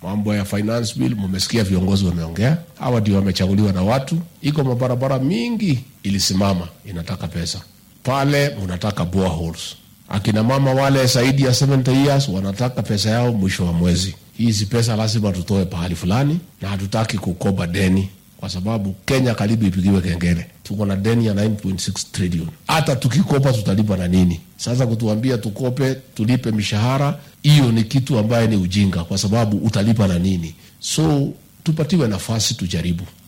mambo ya finance bill, mumesikia viongozi wameongea, hawa ndio wamechaguliwa na watu. Iko mabarabara mingi ilisimama, inataka pesa pale, munataka boreholes. Akina mama wale zaidi ya 70 years wanataka pesa yao mwisho wa mwezi. Hizi pesa lazima tutoe pahali fulani, na hatutaki kukopa deni kwa sababu Kenya karibu ipigiwe kengele. Tuko na deni ya 9.6 trillion. Hata tukikopa tutalipa na nini? Sasa kutuambia tukope tulipe mishahara, hiyo ni kitu ambaye ni ujinga, kwa sababu utalipa na nini? So tupatiwe nafasi tujaribu.